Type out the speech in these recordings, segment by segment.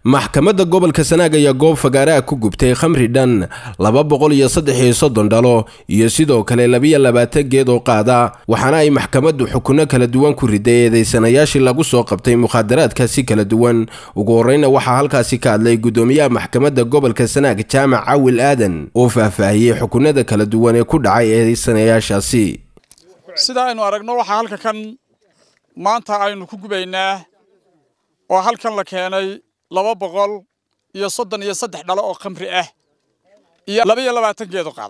maxkamadda gobolka sanaag ayaa goob fagaaraha ku gubtay khamri dhan laba boqol iyo saddex iyo soddon dhalo iyo sidoo kale labiyo labaatan geed oo qaada waxaana ay maxkamaddu xukunno kala duwan ku riday eedeysanayaashii lagu soo qabtay mukhaadaraadkaasi kala duwan ugu horreyna waxaa halkaasi ka hadlay guddoomiyaha maxkamadda gobolka sanaag jaamac cawil aadan oo faahfaahiyey xukunada kala duwan ee ku dhacay eedeysanayaashaasi sida aynu aragno waxaa halka kan maanta aynu ku gubaynaa oo halkan la keenay laba boqol iyo soddon iyo saddex dhalo oo khamri ah iyo laba iyo labaatan geedo qaada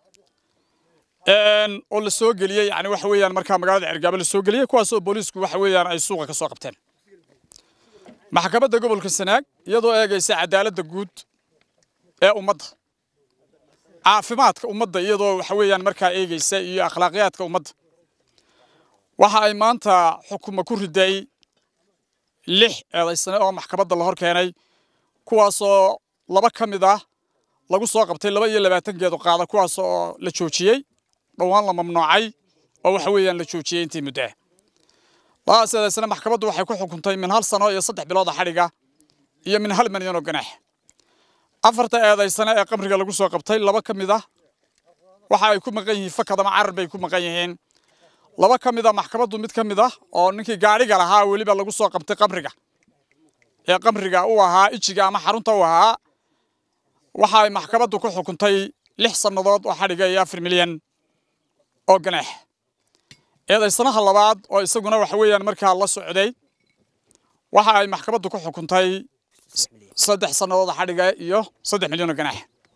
oo la soo geliyey yani waxa weeyaan markaa magaalada cergaabo la soo geliyey kuwaas oo booliisku waxa weeyaan ay suuqa ka soo qabteen maxkamadda gobolka sanaag iyadoo eegaysa cadaaladda guud ee ummadda caafimaadka ummadda iyadoo waxa weeyaan markaa eegaysa iyo akhlaaqiyaadka ummadda waxa ay maanta xukuma ku riday lix eedaysane oo maxkamadda la hor keenay kuwaasoo laba ka mid ah lagu soo qabtay laba iyo labaatan geedo qaada kuwaas oo la joojiyey dhowaan la mamnuucay oo waxa weeyaan la joojiyey intii muddo ah labadaas eedaysane maxkamaddu waxay ku xukuntay min hal sano iyo saddex bilooda xadhiga iyo min hal milyan oo ganaax afarta eedaysane ee qamriga lagu soo qabtay laba ka mid ah waxa ay ku maqan yihiin fakad ama carar bay ku maqan yihiin laba ka mid a maxkamaddu mid ka mid ah oo ninkii gaadhiga lahaa weliba lagu soo qabtay qamriga ee qamriga u ahaa ijiga ama xarunta u ahaa waxa ay maxkamaddu ku xukuntay lix sannadood oo xadhiga iyo afar milyan oo ganaax eedaysanaha labaad oo isaguna waxa weeyaan markaa la socday waxa ay maxkamaddu ku xukuntay saddex sannadood xadhiga iyo saddex milyan oo ganaax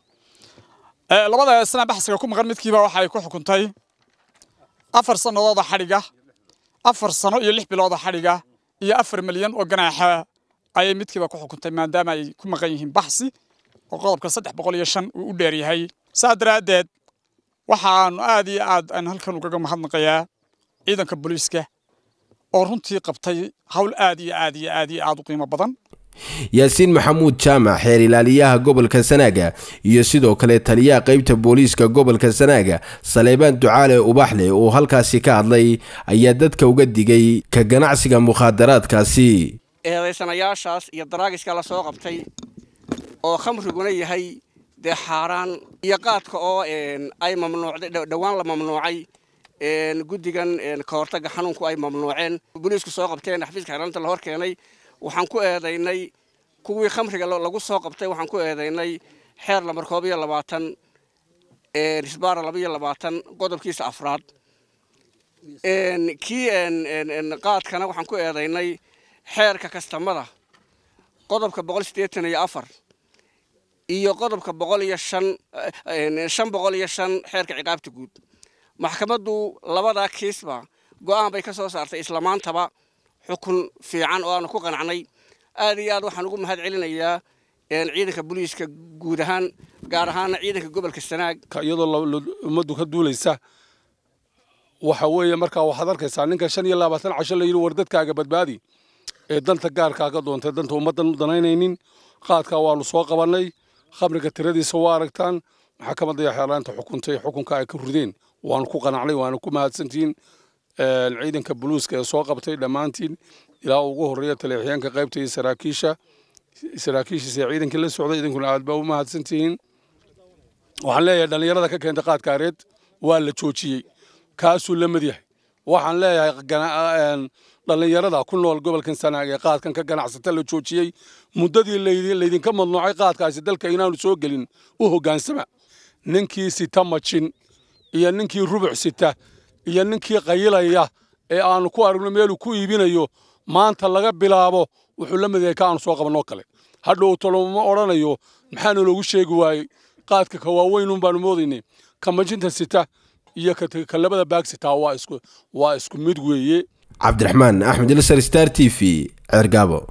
labada eedaysana baxsiga ku maqan midkiiba waxa ay ku xukuntay afar sannadood oo xadhiga afar sano iyo lix bilood oo xadhiga iyo afar milyan oo ganaaxa ayay midkiiba ku xukuntay maadaama ay ku maqan yihiin baxsi oo qodobka saddex boqol iyo shan uu u dheer yahay saa daraaddeed waxaanu aad iyo aad aan halkan ugaga mahadnaqayaa ciidanka booliiska oo runtii qabtay hawl aad iyo aad iyo aad iyo aad u qiimo badan yaasiin maxamuud jaamac xeer ilaaliyaha gobolka sanaaga iyo sidoo kale taliyaha qaybta booliiska gobolka sanaaga saleebaan ducaale ubaxle oo halkaasi ka hadlay ayaa dadka uga digay ka ganacsiga mukhaadaraadkaasi eedaysanayaashaas iyo daraagiska la soo qabtay oo khamriguna yahay dee xaaraan iyo qaadka oo ay mamnuucday dhowaan la mamnuucay guddigan ka hortagga xanuunku ay mamnuuceen booliisku soo qabteen xafiiska xeeranta la hor keenay waxaan ku eedaynay kuwii khamriga lagu soo qabtay waxaan ku eedaynay xeer lambar koob iyo labaatan risbaara laba iyo labaatan qodobkiisa afraad kii qaadkana waxaan ku eedaynay xeerka kastamada qodobka boqol siddeetan iyo afar iyo qodobka boqol iyo shan shan boqol iyo shan xeerka ciqaabta guud maxkamaddu labadaa kiisba go'aan bay ka soo saartay islamaantaba xukun fiican oo aanu ku qanacnay aad iyo aad waxaan ugu mahad celinayaa ciidanka booliiska guud ahaan gaar ahaana ciidanka gobolka sanaag iyadoo ummaddu ka duulaysa waxa weeye markaa waxaad arkaysaa ninka shan iyo labaatan casho la yidhi war dadkaaga badbaadi ee danta gaarkaa ka doontay danta ummaddan u danaynaynin qaadkaa waanu soo qabannay khamriga tiradiisa waa aragtaan maxkamadda iyo xeerlaanta xukuntay xukunka ay ka rideen waanu ku qanacnay waanu ku mahadsantihiin ciidanka buluuska ee soo qabtay dhammaantiin ilaa ugu horreeya taleexyaanka qaybta iyo saraakiisha saraakiishiisa ee ciidankii la socday idinkuna aad baa u mahadsantihiin waxaan leeyahay dhallinyarada ka keenta qaadkaareed waa la joojiyey kaasuu la mid yahay waxaan leeyahay dhallinyarada ku nool gobolkan sanaag ee qaadkan ka ganacsata la joojiyey muddadii laydinka madnuucay qaadkaasi dalka inaanu soo gelin u hoggaansama ninkii sita majin iyo ninkii rubuc sita iyo ninkii qayilaya ee aanu ku aragno meeluu ku iibinayo maanta laga bilaabo wuxuu la mid yahay ka aanu soo qabannoo kale hadhow toloma odhanayo maxaana loogu sheegi waayey qaadka ka waaweynun baanu moodaynay ka majinta sita iyo ka labada baag sitaa waa isku waa isku mid weeye cabdiraxmaan axmed ilsar star t v ceergaabo